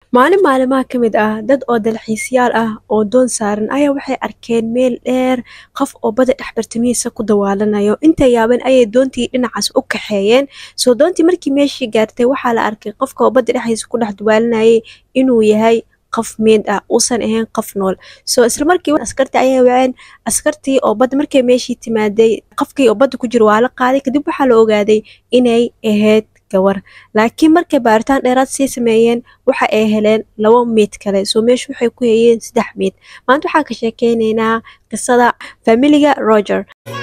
maalin maalimaha ka mid ah dad oo dalxiisyaal ah oo doon saaran ayaa waxay arkeen meel dheer qof oo badda dhex bartamihiisa ku dawaalanayo inta yaaban ayay doontii dhinacaas u kaxeeyeen soo doontii markii meeshii gaartay waxaa la arkay qofka oo badda dhexdiisa ku dhex dawaalanayay inuu yahay qof meed ah uusan ahayn qof nool soo isla markii askartii ayay waceen askartii oo badda markay meeshii timaaday qofkii oo badda ku jiro waa la qaaday kadib waxaa la ogaaday inay ahayd gawar laakiin markay baaritaan dheeraad sii sameeyeen waxa ay heleen laba meyd kale soo meeshu waxay ku hayeen saddex meyd maanta waxaan ka sheekeyneynaa qisada familiga roger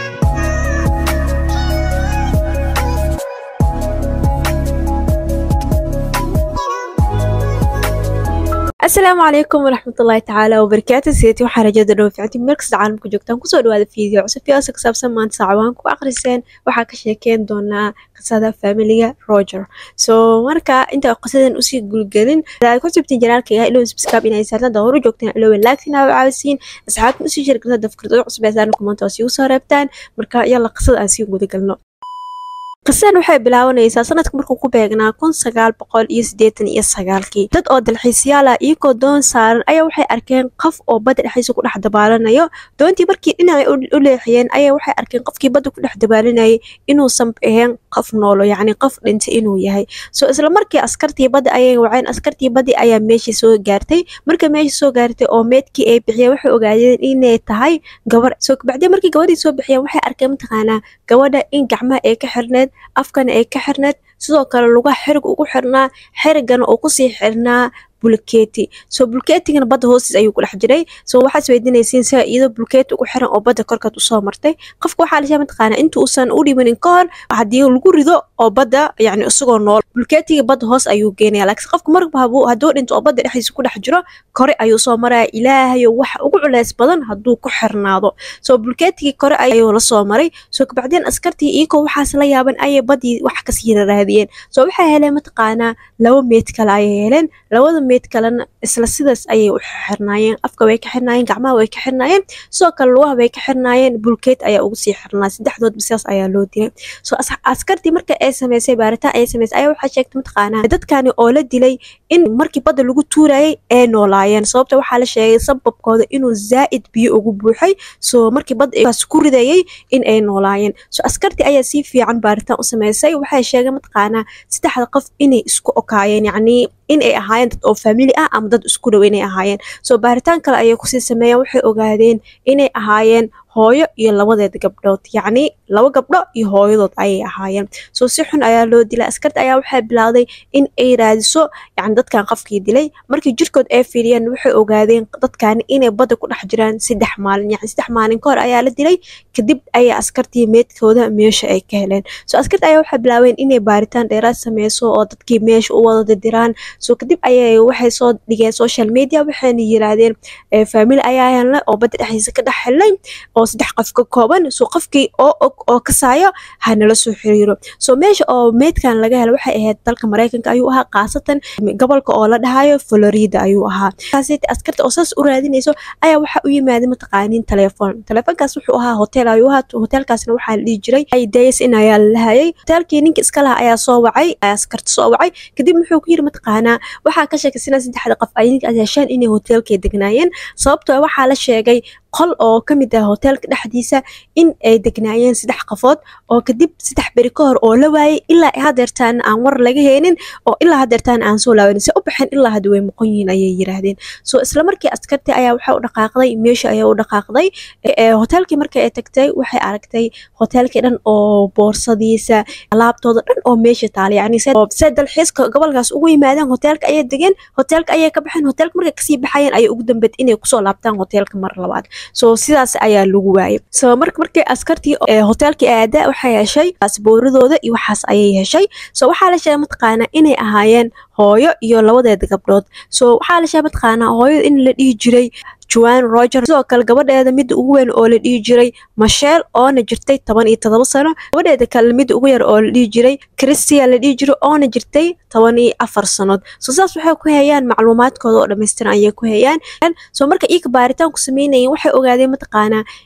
asalaamu calaykum waraxmatullaahi tacaala wabarakaatu sideeti waxaa rajada dhow ficti meelkasta caalamka joogtaan kusoo dhawaada fiideo cusub fiyaasa ka saabsan maanta saacabahan ku aqriseen waxaa ka sheekeyn doonaa qisada familiga roger soo marka inta qisadan usii gulgelin aad ku subtiin janaalka yahay ilowin subscribe inay saartan dahoro joogtaan ilowin laagtina u caawisiin asxaabtan usii sheergata dafkirtooda cusub ee saaran kumaanta oo sii usoo reebtaan marka yalla qisada aan sii gudagalno qisadan waxay bilaabanaysaa sanadka markuu ku beegnaa kun sagaal boqol iyo siddeetan iyo sagaalkii dad oo dalxiisyaal ah iyagoo doon saaran ayaa waxay arkeen qof oo badda dhexdiisa ku dhex dabaalanayo doontii markii dhinacay u leexiyeen ayaa waxay arkeen qofkii badda ku dhex dabaalanayay inuusan ahayn qof noolo yacni qof dhintay inuu yahay soo isla markii askartii badda ayay waceen askartii baddi ayaa meeshii soo gaartay marka meeshii soo gaartay oo meedkii ay bixiyeen waxay ogaadeen inay tahay gabar soo bacdii markii gabadhii soo bixiyeen waxay arkeen mataqaanaa gabadha in gacmaha ay ka xirneed afkana ay ka xirneed sidoo kale lugaha xerig ugu xirnaa xerigana uu kusii xirnaa bulkeeti soo bulkeetigana badda hoostiis ayuu ku dhex jiray soo waxaad isweydiinaysiin sida iyadoo bulkeeti ugu xiran oo badda korkeed usoo martay qofka waxaa la sheegay mataqaanaa inta uusan u dhimanin ka hor haddii lagu rido oo badda yacni isagoo nool bulkeetiga badda hoos ayuu geenaya laakiin qofka marba hadduu dhinto oo badda dhexdiisa ku dhex jiro kore ayuu soo maraya ilaahayo waxa ugu culeys badan hadduu ku xirnaado soo bulkeetigii kore ayuu la soo maray soo kabacdeen askartii iyagoo waxaas la yaaban ayay baddii wax kasii raadiyeen soo waxay heleen mataqaanaa laba meed kale ayay heleen labada meed kalena isla sidaas ayay u xirnaayeen afka way ka xirnaayeen gacmaha way ka xirnaayeen sidoo kale lugaha way ka xirnaayeen bulkeet ayaa ugu sii xirnaa saddexdoodba sidaas ayaa loo dilay soo askartii marka ay samaysay baaritaan ay samaysay ayaa waxaa sheegtay mataqaanaa dadkani oo la dilay in markii badda lagu tuurayay ay noolaayeen sababta waxaa la sheegay sababkooda inuu zaa'id biyo ugu buuxay soo markii badda ku ridayay in ay noolaayeen soo askartii ayaa si fiican baaritaan u samaysay waxay sheegay mataqaanaa saddexda qof inay isku okaayeen yacnii in ay ahaayeen dad oo famili ah ama dad isku dhow inay ahaayeen soo baaritaan kale ayay kusii sameeyeen waxay ogaadeen inay ahaayeen hooyo iyo labadeed gabdhood yacni laba gabdho iyo hooyadood ayay ahaayeen soo si xun ayaa loo dilay askarta ayaa waxay bilowday in ay raadiso yacni dadkan qofkii dilay markii jirkood ay fiiriyeen waxay ogaadeen dadkani inay badda ku dhex jiraan saddex maalin yacni saddex maalin ka hor ayaa la dilay kadib ayaa askartii meedkooda meesha ay ka heleen soo askarta ayaa waxay bilaabeen inay baaritaan dheeraad sameyso oo dadkii meesha u wada dirdiraan soo kadib ayay waxay soo dhigeen social media waxayna yiraahdeen famili ayaa helnay oo badda dhexdiisa ka dhex helnay oo saddex qof ka kooban soo qofkii oo og oo kasaayo hanala soo xiriiro soo meesha oo meydkan laga helo waxay ahayd dalka maraykanka ayuu ahaa khaasatan gobolka oo la dhahayo florida ayuu ahaa kaasiti askarta oo saas u raadinayso ayaa waxaa u yimaaday mataqaaniin telefoon telefoonkaas wuxuu ahaa hotel ayuu ahaa hotelkaasna waxaa la dhihi jiray days in ayaa la lahayay hotelkii ninka iska laha ayaa soo wacay askarta soo wacay kadib wuxuu ku yiri mataqaanaa waxaa ka sheekaysanaa saddexda qof ay ninka yeesheen inay hotelkay degnaayeen sababtoo waxaa la sheegay qol oo ka mid ah hoteelka dhexdiisa in ay degnaayeen saddex qofood oo kadib saddex beri ka hor oo la waayay ilaa hadeertaan aan war laga heenin oo ilaa hadeertaan aan soo laabanin se u baxeen ilaa hadda way moqon yihiin ayay yiraahdeen soo isla markii askartii ayaa waxay u dhaqaaqday meesha ayaa u dhaqaaqday hoteelkii markii ay tagtay waxay aragtay hoteelkii dhan oo boorsadiisa alaabtooda dhan oo meesha taala yacni se dalxiiska gobolkaas ugu yimaadeen hoteelka ayay degeen hoteelka ayay ka baxeen hoteelka markay kasii baxayeen ayay ugu dambeed inay kusoo laabtaan hoteelka mar labaad soo sidaas ayaa lagu waayay soo marka markii askartii hoteelkii aada waxay heshay baasbooradooda iyo waxaas ayay heshay soo waxaa la sheegay mataqaanaa inay ahaayeen hooyo iyo labadeeda gabdhood soo waxaa la sheegay mataqaanaa hooyada in la dhihi jiray juan roger sidoo kale gabadheeda midda ugu weyn oo la dhihi jiray masheel oona jirtay toban iyo todoba sano gabadheeda kale midda ugu yar oo la dhihi jiray christia la dhihi jiray oona jirtay toban iyo afar sanood soo saas waxay ku hayaan macluumaadkooda oo dhammaystiran ayay ku hayaan soo marka iika baaritaan ku sameynayeen waxay ogaadeen mataqaanaa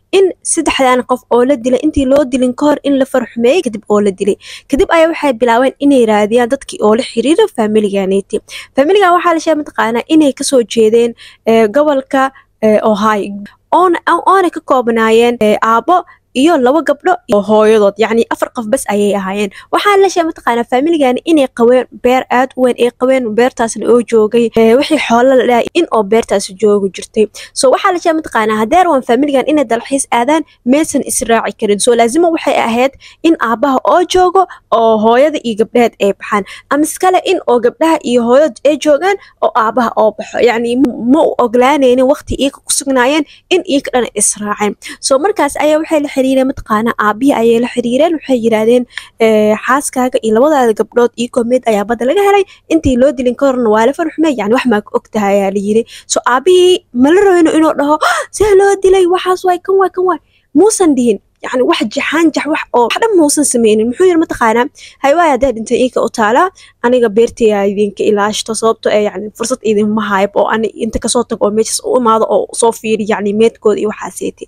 in saddexdan qof oo la dilay intii loo dilin ka hor in la farxumeeyey kadib oo la dilay kadib ayaa waxay bilaabeen inay raadiyaan dadkii oo la xiriira familiganeti familigan waxaa la sheegay mataqaanaa inay kasoo jeedeen gobolka ohio oona ka koobnaayeen aabo iyo laba gabdho iyo hooyadood yacni afar qof bas ayay ahaayeen waxaa la sheegay mataqaanaa familigani inay qabeen beer aad u weyn ay qabeen beertaasna oo joogay wixii xoolo la dhahay in oo beertaasi joogi jirtay so waxaa la sheegay mataqaanaa haddee rawan familigan inay dalxiis aadaan maysan israaci karin so laazima waxay ahayd in aabaha oo joogo oo hooyada iyo gabdheed ay baxaan ama iskale in oo gabdhaha iyo hooyada ay joogaan oo aabaha oo baxo yacni ma u oglaanaynin waqti iyaga ku sugnaayeen in iyaga dhan israaceen so markaas ayaa waxay la xiriireen mataqaana aabihii ayay la xiriireen waxay yidhaahdeen xaaskaaga iyo labadaada gabdhood iyagoo mid ayaa badda laga helay intii loo dilin ka horna waa la farxumey yani wax maa ka og tahay ayaa la yiri so aabihii mala rabeyno inuu dhaho see loo dilay waxaas waay kan waay kan waay muusan dhihin yani wax jaxaanjax wax oo wax dhan muusan sameynin muxuu yiri mataqaanaa haywaay haddaa dhintay iinka u taalaa aniga beertaya idinka ilaashto sababto ee yani fursad idinma hayb oo ani inta kasoo tago oo meeshas u imaado oo soo fiiri yani meedkooda iyo waxaaseeti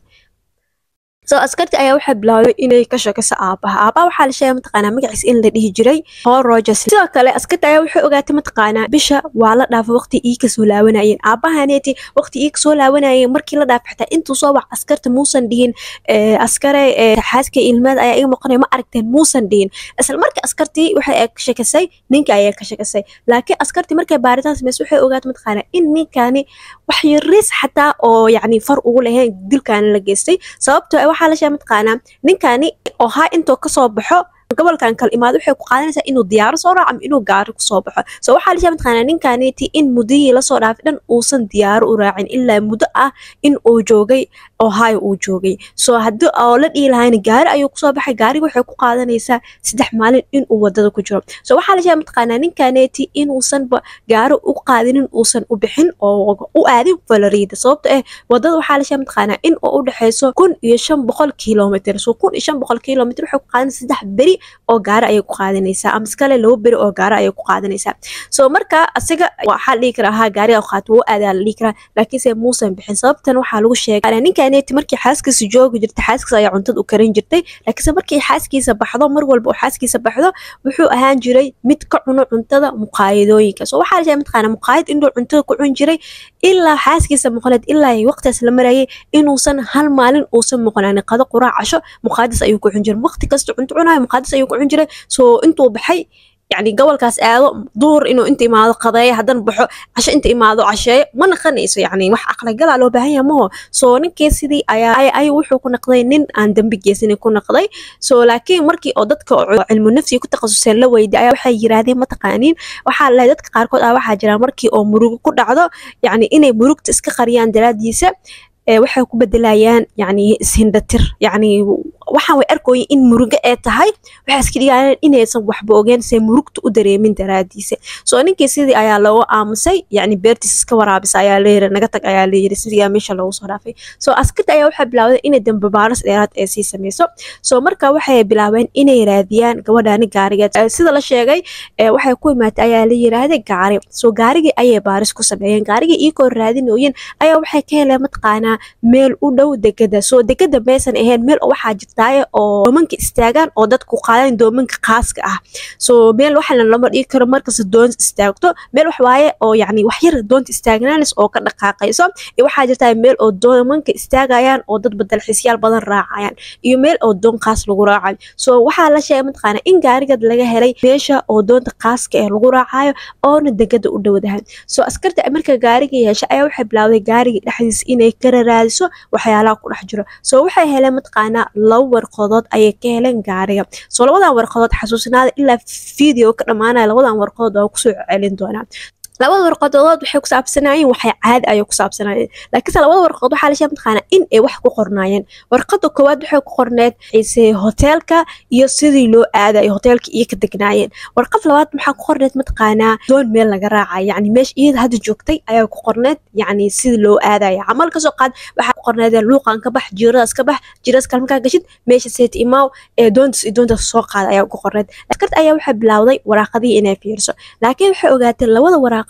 so askarti ayaa waxay bilaawday inay ka sheekayso aabaha aabaha waxaa la sheegay mataqaanaa magaciisa in la dhihi jiray paul rogers sidoo kale askarti ayaa waxay ogaatay mataqaanaa bisha waa la dhaafay waqti ii kasoo laawanayeen aabahaneeti waqti ii kasoo laawanayeen markii la dhaafay xitaa intuu soo wax askarta muusan dhihin askare xaaska ilmaad ayaa iga maqanaya ma aragteen muusan dhihin isla markii askartii waxay ka sheekasay ninka ayaa ka sheekasay laakiin askartii markay baaritaan sameysay waxay ogaatay mataqaanaa in ninkani wax yaris xataa oo yacni far ugu lahayn dilkaani la geystay sababtoo waxaa la sheegay mataqaanaa ninkani oo haa intuu kasoo baxo gobolkan kale imaado waxay ku qaadanaysaa inuu diyaaro soo raaco ama inuu gaari kusoo baxo so waxaa la sheegay mataqaanaa ninkaniti in muddihii lasoo dhaafay dhan uusan diyaaro u raacin ilaa muddo ah in uu joogay ohio uu joogay so haddii oo la dhihi lahayna gaari ayuu kusoo baxay gaariga waxay ku qaadanaysaa saddex maalin inuu wadada ku jiro so waxaa la sheegay mataqaanaa ninkaneti inuusanba gaari u qaadinin uusan u bixin oo u aadin valorida sababto eh wadada waxaa la sheegay mataqaanaa in oo u dhexeyso kun iyo shan boqol kilomitr so kun iyo shan boqol kilomitr waxay ku qaadanaysa saddex beri oo gaari ayay ku qaadanaysaa ama iskale laba beri oo gaari ayay ku qaadanaysaa so marka asiga waxaa la dhihi karaa haa gaariga qaato wuu aadaa la dhihi karaa laakiinse muusan bixin sababtan waxaa lagu sheegay ninkaneti markii xaaskiisa joogi jirtay xaaskiisa ayaa cuntada u karin jirtay laakiinse markii xaaskiisa baxdo mar walba oo xaaskiisa baxdo wuxuu ahaan jiray mid ka cuno cuntada muqaayadooyinka so waxaa la sheegay mataqaana muqaayad inuu cuntada ku cun jiray ilaa xaaskiisa muqaneed ilaa waqtigaas la marayay inuusan hal maalin uusan muqnaanin qado quraac casho muqaadis ayuu ku cun jiray waqti kasta cunto cunayo muqaadis ayuu ku cun jiray so intuu baxay يعني gobolkaas aado duhur inuu inta imaado qadeeyo haddana baxo casho inta imaado casheeyo ma naqanayso yani wax aqligalaa loo baahan yaha maho so ninkii sidii ayaa ay wuxuu ku naqday nin aan dembi geesanin ku naqday so laakiin markii oo dadka cilmu nafsiga ku takhasuseen la weyday ayaa waxay yiraahdeen mataqaaniin waxaa lahay dadka qaarkood ah waxaa jiraan markii oo murugo ku dhacdo yani inay murugta iska qariyaan daraadiisa waxay ku bedelayaan yani ishindatir yani waxaan way arkooyin in murugo ee tahay waxay iska dhigayaan inaysan waxba ogeen se murugta u dareemin daraadiisa soo ninkii sidii ayaa looga aamusay yani beertiis iska waraabisa ayaa layiri naga tag ayaa layiri sidii meesha loogu soo dhaafay soo askarta ayaa waxay bilaawday inay dambe baaris dheeraad ee sii sameyso soo marka waxay bilaabeen inay raadiyaan gabadhaani gaarigeed sida la sheegay waxay ku imaatay ayaa la yiraahday gaari soo gaarigii ayay baaris ku sameeyeen gaarigii iyagoo raadinooyin ayaa waxay ka heleen mataqaanaa meel u dhow degada soo degada maysan ahayn meel waxaa jirtaaye oo doomanka istaagaan oo dadku qaadaan doomanka khaaska ah soo meel waxana lama dhigi karo markasta doonta istaagto meel wax waaye oo yacni wax yar doonta istaagnaanaysa oo ka dhaqaaqayso iyo waxaa jirtaa meel oo doomanka istaagayaan oo dad badalxiisyaal badan raacayaan iyo meel oo doon khaas lagu raacayo soo waxaa la sheegay mataqaana in gaarigad laga helay meesha oo doonta khaaska eh lagu raacayo oona degada u dhowdahan soo askarta marka gaariga yeesha ayaa waxay bilaawday gaariga dhexdiisa inay ka raraadiso waxyaalaha ku dhex jiro soo waxay heleen mataqaanaa laba warqadood ayay ka heleen gaariga soo labadan warqadood xasuusinaada ilaa video ka dhammaanaya labadan warqadood waa kusoo celin doonaa labada warqadood waxay ku saabsanayeen waxay caadi ayay ku saabsanayeen laakiinse labada warqadood waxaa la sheegay mataqaanaa in ay wax ku qornaayeen warqada koowaad waxay ku qorneed ise hoteelka iyo sidii loo aadayo hoteelka iyo ka degnaayeen warqad labaad maxaa ku qorneed mataqaanaa doon meel laga raacayo yacni meesha iyada hadda joogtay ayaa ku qorneed yacni sidii loo aadayo camal kasoo qaad waxaa ku qorneed luuqan ka bax jiiradaas ka bax jiiradaas kale markaa gashid meesha seet imaaw ee doontas iyo doontaas soo qaada ayaa ku qorneed askarta ayaa waxay bilowday waraaqadihii inay fiirso laakiin waxay ogaatay labada waraaq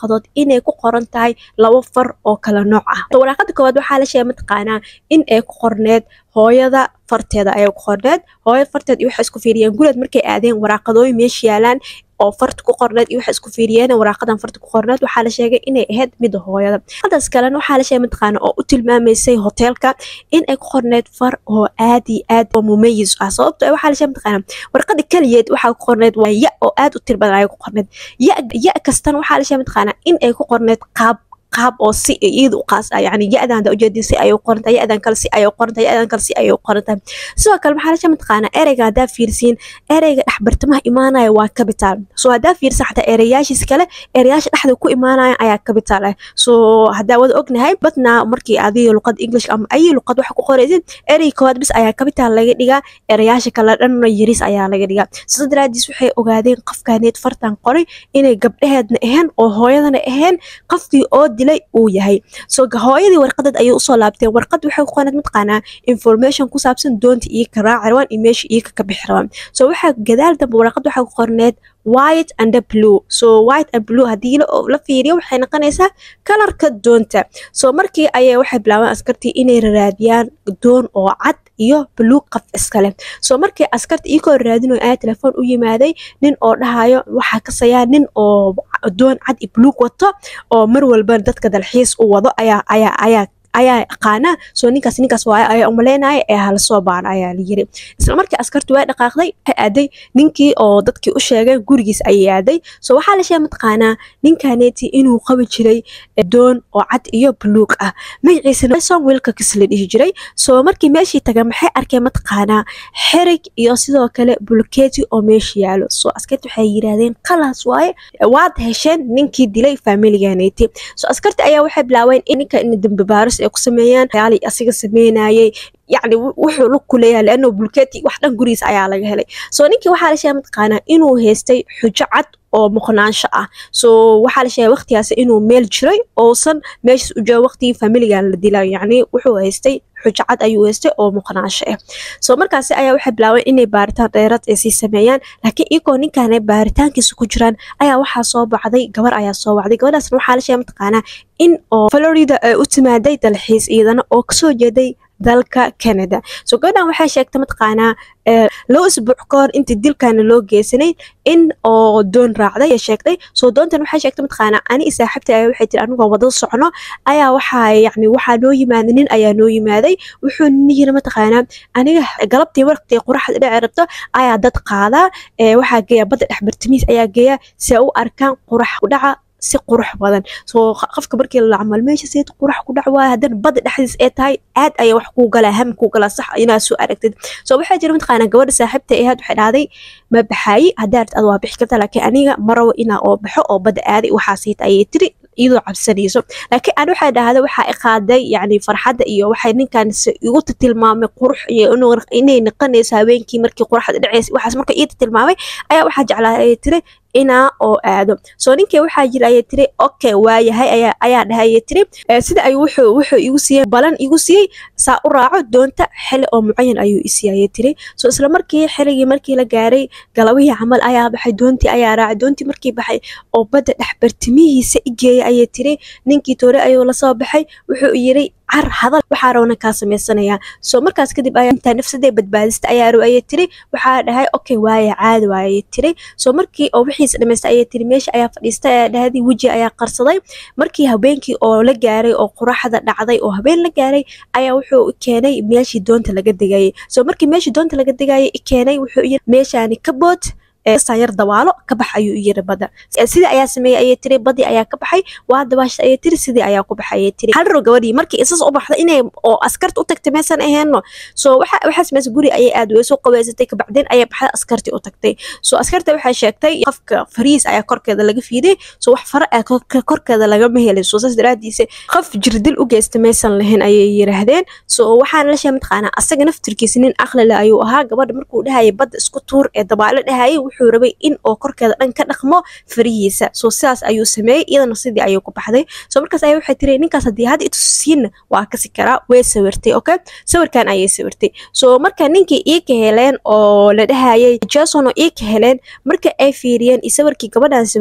waraaqadood inay ku qoran tahay laba far oo kala nooc ah waraaqada koowaad waxaa la sheegay mataqaanaa in ay ku qorneed hooyada farteeda ayay ku qorneed hooyada farteed iyo waxay isku fiiriyeen guleed markay aadeen waraaqadooyin meesha yaalaan oo farta ku qorneed iyo waxay isku fiiriyeen waraaqadan farta ku qorneed waxaa la sheegay inay ahayd mida hooyada hadaas kalena waxaa la sheegay mataqaana oo u tilmaamaysay hoteelka in ay ku qorneed far oo aad iyo aad oo mumayis ah sababto waxaa la sheegay mataqaana warqada kaliyeed waxaa ku qorneed waa ya oo aad u tir badan ayay ku qorneed ya ya kastana waxaa la sheegay mataqaana in ay ku qorneed qaab qaab oo si iyada u qaas ah yani ya-dan hada ujeedin si ayay u qorantahay ya-dan kale si ayay u qorantahay ya-dan kale si ayay u qorantahay sidoo kale maxaa lasha mataqaanaa ereyga haddaa fiirsiin ereyga dhexbartamaha imaanaya waa capital so haddaa fiirsan xataa ereyaashiis kale ereyaasha dhexda ku imaanaya ayaa capital ah so haddaa wada ognahay badnaa markii adiga luqad english ama ayi luqad waxa ku qoraysid erey koowaad bis ayaa capital laga dhigaa ereyaasha kale dhanna yaris ayaa laga dhigaa sida daraadiis waxay ogaadeen qofkaaneed fartan qoray inay gabdhaheedna ahayn oo hooyadana ahayn qofkii oo dilay uu yahay so hooyadii warqadad ayay usoo laabteen warqad waxay ku qorneed mataqaanaa information ku saabsan doonta iyo ka raaci rabaan iyo meesha iyo ka bixi rabaan so waxaa gadaal dambe warqad waxay ku qorneed white and blue so white and blue haddii la fiiriyo waxay noqonaysaa kalarka doonta so markii ayay waxay bilaabeen askartii inay raadiyaan doon oo cad iyo buluug qaf iskale so markii askarta iyagoo raadinayo ayaa telefoon u yimaaday nin oo dhahayo waxaa kasayaa nin oo doon cad iyo buluug wato oo mar walba dadka dalxiis u wado ayaa ayaa ayaa ayaa aqaana soo ninkaas ninkaas waayo ayaa umaleynaya ee hala soo baana ayaa la yiri isla markii askartu way dhaqaaqday waxay aaday ninkii oo dadkii u sheegay gurigiis ayay aaday so waxaa la sheegay mataqaanaa ninkaneeti inuu qabi jiray doon oo cad iyo buluug ah magaciisana son wilka kis la dhihi jiray so markii meeshii taga maxay arkeen mataqaanaa xerig iyo sidoo kale bulkeeti oo meesha yaalo so askarti waxay yiraahdeen khalaas waaye waad hesheen ninkii dilay familiganeeti so askarti ayaa waxay bilaabeen in ninka in dambi baaris ay ku sameeyaan yaali asiga sameynayay yacni wuxuu lug ku leeyahay leano bulkeeti wax dhan gurigiisa ayaa laga helay so ninkii waxaa la sheegay mataqaanaa inuu haystay xujo cad oo muqnaansho ah so waxaa la sheegay waqtigaas inuu meel jiray ousan meeshaas u jooga waqtigii familigan la dilay yacni wuxuu haystay xujo cad ayuu haystay oo muqnaansho ah so markaasi ayaa waxay bilaabeen inay baaritaan dheeraad ay sii sameeyaan laakiin iyagoo ninkaana baaritaankiisa ku jiraan ayaa waxaa soo baxday gabar ayaa soo baxday gabadhaasna waxaa la sheegay mataqaanaa in oo florida ay u timaaday dalxiis iyadana oo kasoo jeeday dalka canada so gabadhan waxay sheegtay mataqaanaa loo isbuuc ka hor intii dilkana loo geysanay in oo doon raacday ay sheegtay soo doontan waxay sheegtay mataqaanaa ani i saaxiibtay ayaa waxay tiri anigoo wada socno ayaa waxaa yacni waxaa noo yimaaday nin ayaa noo yimaaday wuxuu nin yiri mataqaanaa aniga galabtii waqtii quraxda dhici rabto ayaa dad qaadaa waxaa geeya badda dhex bartamiis ayaa geeya si ay u arkaan qurax u dhaca si qurux badan soo qofka markii la camal meesha seed qurux ku dhac waaya haddana badda dhexdiis ee tahay aad ayaa wax kuu galaa ham kuu galaa sax inaad soo aragtid soo waxaa jira mataqaanaa gabadha saaxiibta ahayd waxay dhahday ma baxaayi haddaa arti ad waa bixi karta laakiin aniga ma rabo inaa oo baxo oo badda aaday waxaasiit ayay tiri iyadoo cabsanayso laakiin aan waxay dhahday waxaa i qaaday yacni farxadda iyo waxay ninkan igu tilmaamay qurux iyo inay naqanayso habeenkii markii quraxda dhaceysa waxaas marka ii tilmaamay ayaa waxaa jeclaa ayay tiri inaa oo aado soo ninkii waxaa jira ayay tiri okay waayahay ayaa ayaa dhahay ayay tiri sida ay wuxuu wuxuu igu siiyey balan igu siiyey saa u raaco doonta xili oo mucayan ayuu isiiyey ayay tiri soo isla markii xiligii markii la gaaray galabihii camal ayaa baxay doontii ayaa raacay doontii markii baxay oo badda dhex bartimihiisa igeeyay ayay tiri ninkii toore ayuu lasoo baxay wuxuu yiri car hadal waxaa rabna kaa sameysanayaa soo markaas kadib ayaa intaa nafsadee badbaadista ayaa rab ayay tiri waxaa dhahay okay waaya caadi waaya ayay tiri soo markii oo wixiisa dhamaystay ayay tiri meesha ayaa fadhiistay ayaa dhahday weji ayaa qarsaday markii habeenkii oo la gaaray oo quraxda dhacday oo habeen la gaaray ayaa wuxuu keenay meeshii doonta laga degayay soo markii meeshii doonta laga degayay keenay wuxuu yiri meeshaani ka bood yar dawaalo ka bax ayuu yiri badda sidii ayaa sameeyey ayay tiri badii ayaa ka baxay waa dabaasha ayay tiri sidii ayaa ku baxay ayay tiri hal row gabadhii markii isas u baxda inay oo askarta u tagtay meesan aheenno soo waxa waxaa sameysay guri ayay aad way soo qabeysatay kabacdeen ayay baxday askartii u tagtay soo askarta waxay sheegtay qofka fariis ayaa korkeeda laga fiiday soo wax fara ah korkeeda lagama helay soo saas daraadiisa qof jirdil u geysta meesan lahayn ayay yiraahdeen soo waxaana la sheegay mataqaanaa asaga naftirkiisa nin aqli leh ayuu ahaa gabadha markuu dhahayay badda isku tuur ee dabaalo dhahayay wuxuu rabay in oo korkeeda dhan ka dhaqmo farihiisa soo sidaas ayuu sameeyey iyadana sidii ayuu ku baxday soo markaas ayaa waxay tiri ninkaas haddii hadda itusiinna waa kasi karaa way sawirtay okay sawirkan ayay sawirtay soo marka ninkii ii ka heleen oo la dhahayay jason oo ii ka heleen marka ay fiiriyeen iyo sawirkii gabadhan sawirtay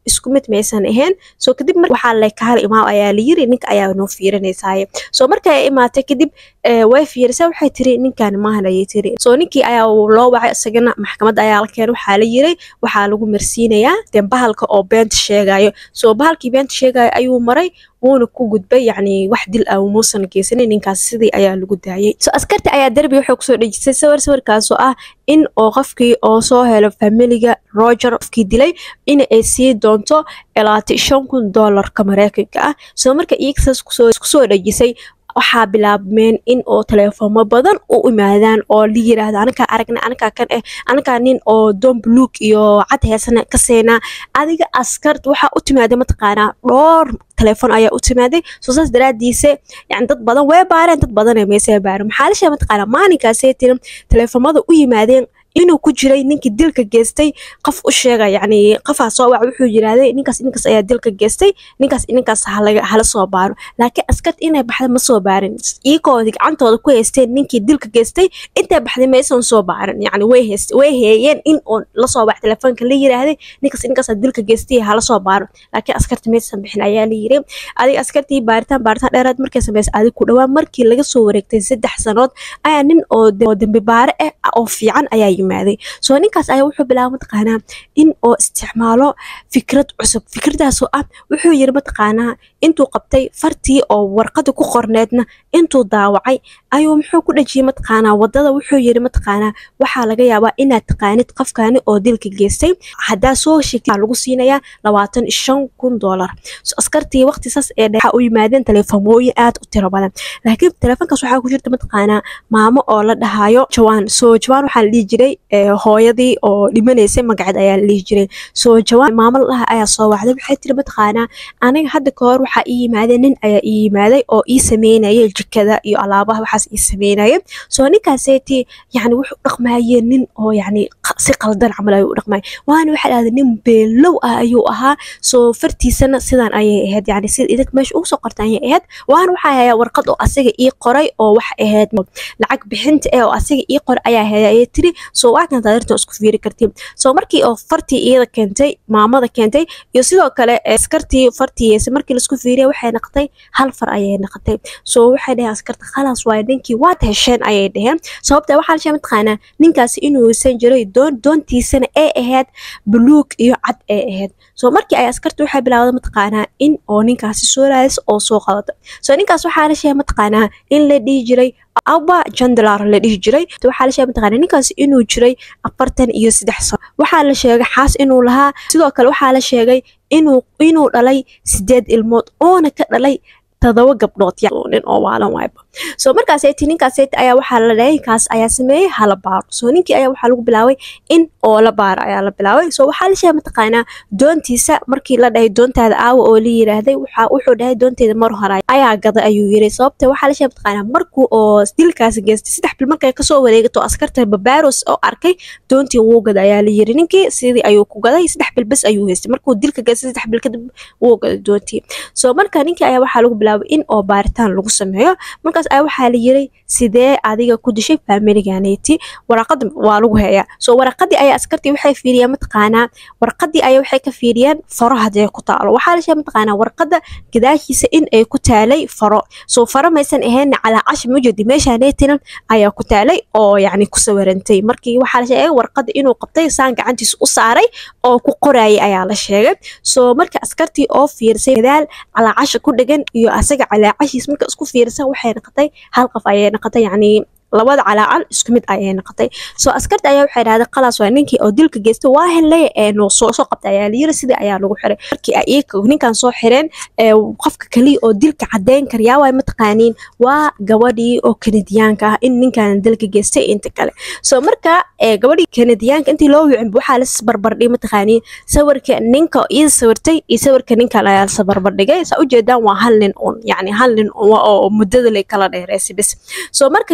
isku mid maysan ahayn soo kadib waxaa le kahal imaam ayaa la yiri ninka ayaa noo fiirinaysaay soo marka ay imaatay kadib way fiirisa waxay tiri ninkan maahan ayay tiri soo ninkii ayaa loo wacay isagana maxkamadda ayaa la keenay waxaa la yiray waxaa lagu marsiinayaa dee bahalka oo beenta sheegayo soo bahalkii beenta sheegayo ayuu maray wuuna ku gudbay yacni wax dil ah muusan geysanin ninkaas sidii ayaa lagu daayay so askarta ayaa derbi waxay kusoo dhejisay sawir sawirkaasoo ah in oo qofkii oo soo helo familiga roger qofkii dilay in ay sii doonto ilaati shan kun doolarka mareykanka ah soo marka iigsaas kusoo dhejisay waxaa bilaabmeen in oo teleefoomo badan u imaadaan oo la yiraahdo anakaa aragna anakaa kan eh anakaa nin oo doon buluug iyo cad heesana ka seenaa adiga askart waxaa u timaaday mataqaanaa dhowr telefoon ayaa u timaaday soo saas daraadiise yani dad badan way baareen dad badan meesee baareen maxaa la sheegay mataqaanaa maalinkaasee tiri teleefoomada u yimaadeen inuu ku jiray ninkii dilka geystay qof u sheega yani qofaa soo wac wuxuu yirahday ninkaas ninkaas ayaa dilka geystay ninkaas ninkaas hala soo baaro laakiin askart inay baxda ma soo baarin iyagoodi gacantooda ku haysteen ninkii dilka geystay intay baxday maysan soo baarin yani way hayst way heeyeen in oo lasoo wac telefoonka la yiraahday ninkaas ninkaas dilka geystay hala soo baaro laakiin askarta maysan bixin ayaa la yiri adiga askartii baaritaan baaritaan dheeraad markay samaysay adig ku dhawaan markii laga soo wareegtay saddex sanood ayaa nin oo dembi baare ah oo fiican ayaa yimaaday soo ninkaas ayaa wuxuu bilaaba mataqaanaa in oo isticmaalo fikrad cusub fikradaasoo ah wuxuu yiri mataqaanaa intuu qabtay fartii oo warqada ku qorneedna intuu daawacay ayuu muxuu ku dhajiyey mataqaanaa wadada wuxuu yiri mataqaanaa waxaa laga yaabaa inaad taqaanid qofkaani oo dilka geystay haddaa soo sheegtay lagu siinayaa labaatan shan kun doolar so askartii waqti saas ee dhexa u yimaadeen telefoomooyin aad u tiro badan laakiin telefoonkaas waxaa ku jirta mataqaanaa maamo oo la dhahayo jawaan soo jawaan waxaa la dhihi jiray hooyadii oo dhimanaysay magaceed ayaa la dhihi jiray soo jawaan maamo la dhaha ayaa soo wacday waxay tiri mataqaanaa aniga hadda ka hor waxaa ii yimaadeen nin ayaa ii yimaaday oo ii sameynaya jikada iyo alaabaha waxaas ii sameynaya soo ninkaaseeti yani wuxuu dhaqmayeen nin oo yani si qaldan camal ayuu u dhaqmaya waana waxaa dhahday nin beelow ah ayuu ahaa soo fartiisana sidan ayay ahayd yani sida idinka meesha ugu soo qorta ayay ahayd waana waxaa hayaa warqad oo asaga ii qoray oo waxa ahayd lacag bixinta eh oo asaga ii qoray ayaa haya ayay tiri soo waa kan taadirtan isku fiiri kartiin soo markii oo fartii iyada keentay maamada keentay iyo sidoo kale askartii fartiisa markii laisku fiiriya waxay noqotay hal far ayay noqotay soo waxay dhaheen askarta khalaas waaye ninkii waad hesheen ayay dhaheen sababta waxaa la sheegay mataqaanaa ninkaasi inuusan jiray doon doontiisana ay ahayd buluug iyo cad ay ahayd soo markii ay askarta waxay bilaawday mataqaanaa in oo ninkaasi soo raadis oo soo qadato soo ninkaas waxaa la sheegay mataqaanaa in la dhihi jiray aba jandalar la dhihi jiray waxaa la sheegay mataqaanaa ninkaasi inuu jiray afartan iyo saddex sano waxaa la sheegay xaas inuu lahaa sidoo kale waxaa la sheegay inuu inuu dhalay sideed ilmood oona ka dhalay todoba gabdhood nin oo waalan waayba soo markaaseti ninkaaseti ayaa waxaa la dhahay ninkaas ayaa sameeyey hala baaro soo ninkii ayaa waxaa lagu bilaabay in oo la baaro ayaa la bilaabay soo waxaa la sheegay mataqaanaa doontiisa markii la dhahay doontaada aawa oo la yiraahday waxaa wuxuu dhahay doonteeda mar hore ayaa gaday ayuu yiri sababta waxaa la sheegay mataqaanaa markuu oo dilkaas geystay saddex bil markay kasoo wareegato askarta babaaros oo arkay doontii wuu gaday ayaa la yiri ninkii sidii ayuu ku gaday saddex bil bes ayuu haystay markuu dilka geystay saddex bil kadib wuu gaday doontii soo marka ninkii ayaa waxaa lagu bilaabay in oo baaritaan lagu sameeyo markaas ayaa waxaa la yiri sidee adiga ku dishay faamiliganeyti waraqada waa lagu heeyaa soo waraqadii ayaa askartii waxay fiiriyeen mataqaanaa warqadii ayaa waxay ka fiiriyeen faro hadee ku taalo waxaa la sheegay mataqaanaa warqada gadaashiisa in ay ku taalay faro soo faro maysan ahayn calaa cashi mujadi meeshaaneytinan ayaa ku taalay oo yacni ku sawirantay markii waxaa la sheegay warqada inuu qabtay saan gacantiisa u saaray oo ku qorayay ayaa la sheegay soo marka askartii oo fiirsay gadaal calaa casha ku dhegan iyo asaga calaacashiis marka isku fiirsan waxay noqotay hal qof ayay noqotay yacni labada calaacal isku mid ayay noqotay soo askarta ayaa waxay dhahday qalaas waa ninkii oo dilka geystay waa helay ee noo soo soo qabtay ayaa layiri sidii ayaa lagu xiray markii ay iyaga ninkan soo xireen qofka kaliya oo dilka cadeyn karyaa waay mataqaaniin waa gabadhii oo kanadiyaanka ah in ninkan dilka geystay inta kale soo marka gabadhii kanadiyaanka intii loo wicin waxaa la barbardhigay mataqaaniin sawirka ninka iyada sawirtay iyo sawirka ninkan ayaa la barbardhigay saa ujeedaan waa hal nin un yacni hal nin oo muddada la kala dheereysay bis soo marka gabadhii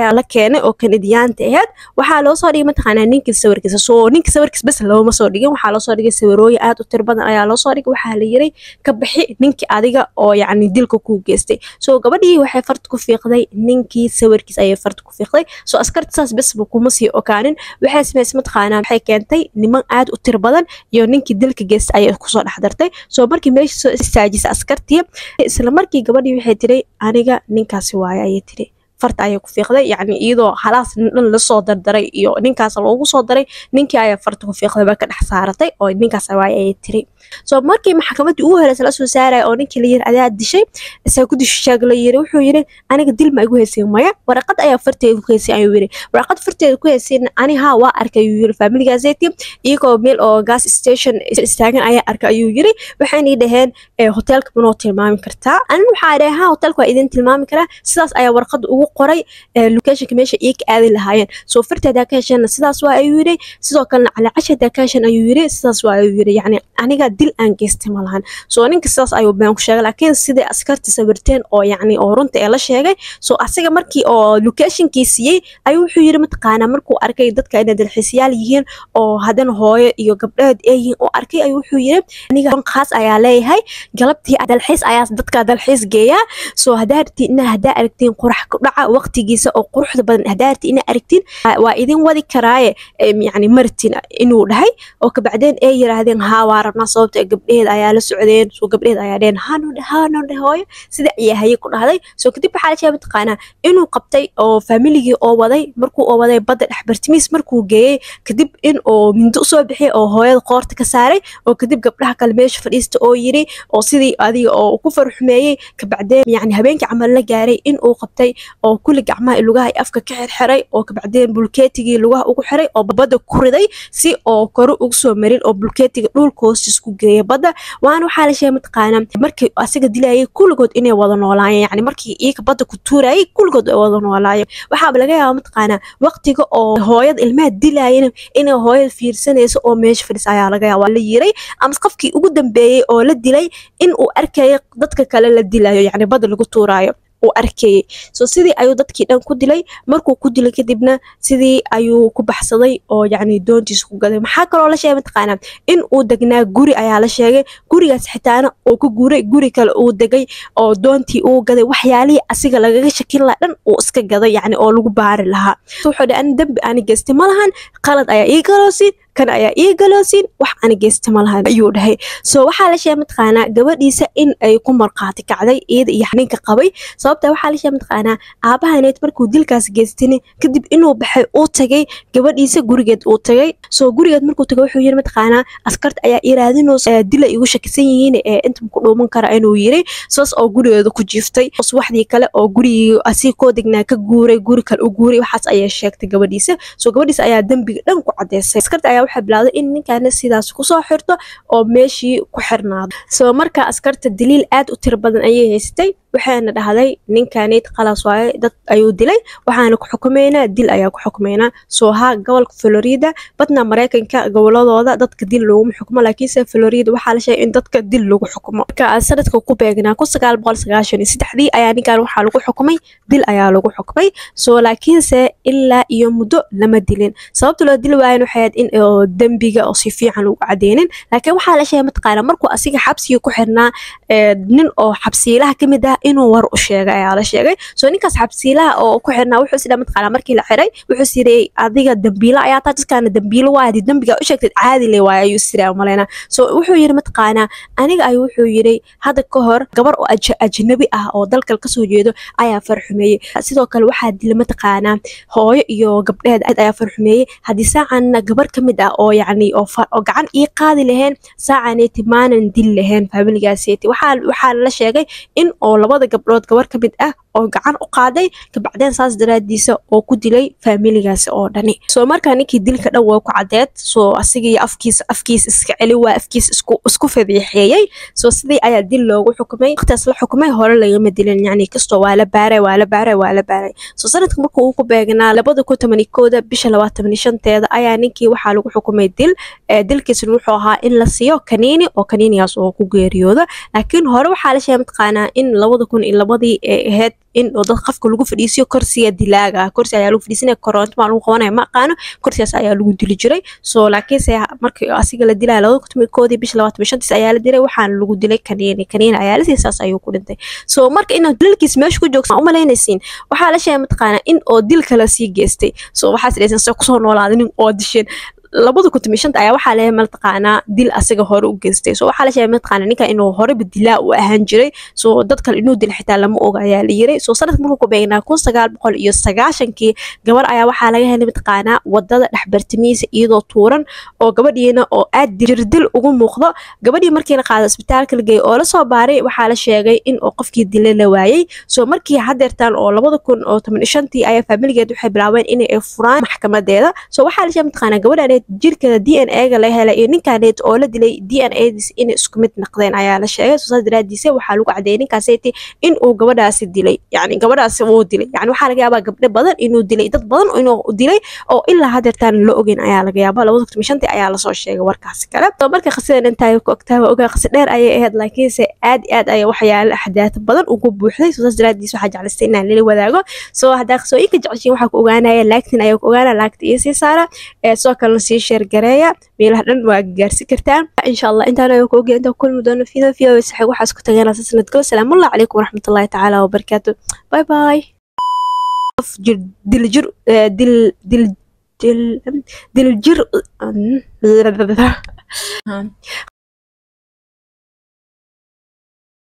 ayaa la keenay oo kanadiyaanta ahayd waxaa loo soo dhigay mataqaanaa ninkii sawirkiisa soo ninkii sawirkiisa bes looma soo dhigin waxaa loo soo dhigay sawirooyin aad u tiro badan ayaa loo soo dhigay waxaa la yiray ka bixi ninkii adiga oo yacni dilka kuu geystay soo gabadhii waxay farta ku fiiqday ninkii sawirkiisa ayay farta ku fiiqday soo askarta saas besba kuma sii okaanin waxay samaysay mataqaanaa waxay keentay niman aad u tiro badan iyo ninkii dilka geystay ayay kusoo dhex dartay soo markii meesha soo istaajisay askartii isla markii gabadhii waxay tiri aniga ninkaasi waaye ayay tiri farta ayay ku fiiqday yacni iyadoo halaas dhan lasoo dardaray iyo ninkaas loogu soo daray ninkii ayaa farta ku fiiqday ba ka dhex saaratay oo ninkaas waaye ayay tiri soo markii maxkamaddii ugu horeysa la soo saaraya oo ninkii la yiri adaa dishay isaa ku dishaag la yiri wuxuu yiri aniga dil ma igu heysay maya waraqad ayaa farteeda ku heysay ayuu yiri waraqad farteeda ku heysayna ani haa waa arkay ayuu yiri faamiligaaseti iyagoo meel oo gas station istaagan ayaa arkay ayuu yiri waxayna dhaheen hoteelka manoo tilmaami kartaa anin waxaa dhahay haa hoteelka waa idin tilmaami karaa sidaas ayaa warqad ugu qoray locationka meesha ii ka aadi lahaayeen soo farteedaa ka hesheenna sidaas waa ayuu yiri sidoo kalena calacashadaa ka hesheen ayuu yiri sidaas waa ayuu yiri yacni aniga dil aan geystay ma lahan soo ninka sidaas ayuu been ku sheegay laakiin sidai askarta sawirteen oo yacni oo runta ee la sheegay soo asiga markii oo locationkii siiyey ayuu wuxuu yiri mataqaanaa markuu arkay dadka inay dalxiisayaal yihiin oo haddana hooyo iyo gabdheed ee yihiin oo arkay ayuu wuxuu yiri aniga khaas ayaa leeyahay galabtii dalxiis ayaa dadka dalxiis geeyaa soo haddaa aragtiin inaa haddaa aragtiin qurax ku dhaca waqtigiisa oo quruxda badan haddaa aragtiin inaa aragtiin waa idin wadi karaaye yacni martin inuu dhahay oo kabacdeen ay yiraahdeen haa waa rabnaa sababta gabdheed ayaa la socdeen soo gabdheed ayaa dheen haano dhe haano dhe hooyo sida ayaa haye ku dhahday soo kadib waxaa la sheegay mataqaanaa inuu qabtay oo faamiligii oo waday markuu oo waday badda dhex bartimiis markuu geeyey kadib in oo mindo usoo bixiyay oo hooyada qoorta ka saaray oo kadib gabdhaha kale meesha fadhiista oo yiri oo sidii adiga oo ku farxumeeyey kabacdeen yacni habeenkii camal la gaaray in uu qabtay oo kulli gacmaha lugaha iyo afka ka xirxiray oo kabacdeen bulkeetigii lugaha ugu xiray oo badda ku riday si oo kore ugu soo marin oo bulkeetiga dhulka hoostiis ku geeya badda waana waxaa la sheegay mataqaanaa markii asiga dilayay kulligood inay wada noolaayeen yacni markii iyaga badda ku tuurayay kulligood ay wada noolaayeen waxaaba laga yaabaa mataqaanaa waqtiga oo hooyada ilmaha dilaayana inay hooyada fiirsanayso oo meesha fadhis ayaa laga yaabaa la yiray ama qofkii ugu dambeeyey oo la dilay in uu arkayo dadka kale la dilayo yacni badda lagu tuuraayo uu arkayey soo sidii ayuu dadkii dhan ku dilay markuu ku dilay kadibna sidii ayuu ku baxsaday oo yacni doontiisa ku gaday maxaa kaloo la sheegay mataqaanaa in uu degnaa guri ayaa la sheegay gurigaas xitaana uu ka guuray guri kale uu degay oo doontii uu gaday waxyaalihii asiga lagaga shakin lahaa dhan uu iska gaday yacni oo lagu baari lahaa wuxuu dhahay ani dembi ani geystay ma lahan qalad ayaa ii galoosin kan ayaa ii galoosin wax ani geysta ma lahan ayuu dhahay soo waxaa la sheegay mataqaanaa gabadhiisa in ay ku marqaati kacday iyada iyo ninka qabay sababta waxaa la sheegay mataqaanaa aabahaneed markuu dilkaas geystini kadib inuu baxay uu tagay gabadhiisa gurigeed uu tagay soo gurigeed markuu tagay wuxuu yiri mataqaanaa askarta ayaa iraadinoosa dila igu shakisan yihiin ee inta ku dhuuman kara inuu yiri saas oo gurigeeda ku jiiftay subaxdii kale oo gurigii asii koo degnaa ka guuray guri kale u guuray waxaas ayay sheegtay gabadhiisa soo gabadhiisa ayaa dembiga dhan ku cadeysay askarta ayaa waxay bilowday in ninkaana sidaas kusoo xirto oo meeshii ku xirnaado soo marka askarta daliil aad u tiro badan ayay haystay waxayna dhahday ninkaneyd qalas waaye dad ayuu dilay waxaana ku xukumaynaa dil ayaa ku xukumaynaa soo haa gobolka florida badna maraykanka goboladooda dadka dil looguma xukumo laakiinse florida waxaa la sheegay in dadka dil lagu xukumo marka sanadka ku beegnaa kun sagaal boqol sagaashan iyo saddexdii ayaa ninkan waxaa lagu xukumay dil ayaa lagu xukumay soo laakiinse ilaa iyo muddo lama dilin sababta loo dili waayan waxay ahayd in dembiga oo si fiican lagu cadeynin laakiin waxaa la sheegay mataqaana markuu asiga xabsiga ku xirnaa nin oo xabsiilaha kamid ah inuu war u sheegay ayaa la sheegay soo ninkaas xabsiilaha oo ku xirnaa wuxuu isdhaa mataqaana markii la xiray wuxuu siriyey adiga dambiilo ayaa taa dadkaana dambiilo waa hadii dambiga u sheegtay caadi le waaye ayuu siraa maleyna soo wuxuu yiri mataqaanaa aniga ayuu wuxuu yiri hadda ka hor gabar oo ajnabi ah oo dalkal kasoo jeedo ayaa farxumeeyey sidoo kale waxaa dila mataqaanaa hooyo iyo gabdheed ayaa farxumeeyey haddii saacanna gabar ka mid ah oo yacni oo gacan ii qaadi laheen saacaneeti maanan dil lahayn faamiligaaseti waxaa waxaa la sheegay in oo labada gabdhood gabar ka mid ah oo gacan u qaaday kabacdeen saas daraadiisa oo ku dilay faamiligaasi oo dhani soo markaa ninkii dilka dhan waa ku cadeed soo asigii afkiisa afkiisa iska celi waa afkiisa isku isku fadiixeeyey soo sidii ayaa dil loogu xukumay waqtigaas la xukumay hore lagama dilin yacni kastoo waa la baaray waa la baaray waa la baaray soo sanadka markuu uu ku beegnaa labada kun toban kooda bisha labaatan shanteeda ayaa ninkii waxaa lagu xukumay dil dilkiisna wuxuu ahaa in la siiyo kaniini oo kaniinigaas oo ku geeriyooda laakiin hore waxaa la sheegay mataqaanaa in labada labada kun iyo labadii ee ahayd in oo dad qafka lagu fadhiisiyo korsiga dilaaga korsi ayaa lagu fadhiisinaya koronto maa lagu qabanaya ma aqaano korsigaas ayaa lagu dili jiray so laakiinse markii asiga la dilaya labada kun koodii bisha labaatan shantiis ayaa la dilay waxaana lagu dilay kaniini kaniini ayaa la siiyay saas ayuu ku dhintay so marka inaad dilkiis meesha ku joogsan u malaynaysiin waxaa la sheegay mataqaanaa in oo dil kala sii geystay so waxaas dhaysan se kusoo noolaaday nin oo disheen labada kun toban shanta ayaa waxaa leeyahay mataqaanaa dil asaga hore u geystay so waxaa la sheegay mataqaanaa ninka inuu horeba dilaa u ahaan jiray so dad kale inuu dil xitaa lama oga ayaa la yiray so sanadka markuu ku beegnaa kun sagaal boqol iyo sagaashankii gabar ayaa waxaa laga helay mataqaanaa wadada dhexbartimihiisa iyadoo tuuran oo gabadhiina oo aad jirdil ugu muuqdo gabadhii markii la qaado isbitaalka la geeyay oo lasoo baaray waxaa la sheegay in oo qofkii dila la waayey so markii hadeertaan oo labada kun oo toban shantii ayaa faamiligeed waxay bilaabeen inay furaan maxkamadeeda so waxaa la sheegay mataqaanaa gabadhaan jirkeeda d n a ga la helay iyo ninkaaneet oo la dilay d n a diis inay isku mid noqdeen ayaa la sheegay soosaas daraadiisa waxaa lagu cadeeyay ninkaaseti in uu gabadhaasi dilay yani gabadhaasi uu dilay yani waxaa laga yaabaa gabdho badan inuu dilay dad badan inuu dilay oo ilaa hadeertaan la ogeyn ayaa laga yaabaa labada kun shantii ayaa lasoo sheegay warkaasi kale so marka qasidan intaa ku ogtaaba ogaa qasi dheer ayay ahayd laakiinse aad iyo aad ayaa waxyaala axdaata badan ugu buuxday soosaas daraadiis waxaa jeclaystay inaan lila wadaago soo haddaa qasooyinka jeceshiin waxaa ku ogaanaya laagtin ayaa ku ogaana laagta iyo sii saara sidoo kalena sii sheergareeya meelaha dhan waa gaarsi kartaan insha allah intaan ayaan ku ogey intaan kulmi doono fido fido saxig waxaas ku tagayna sanadkalo salaamullahi calaykum waraxmatullahi tacaala wabarakaatu bye bye jir dil jir dil dil dil dil jir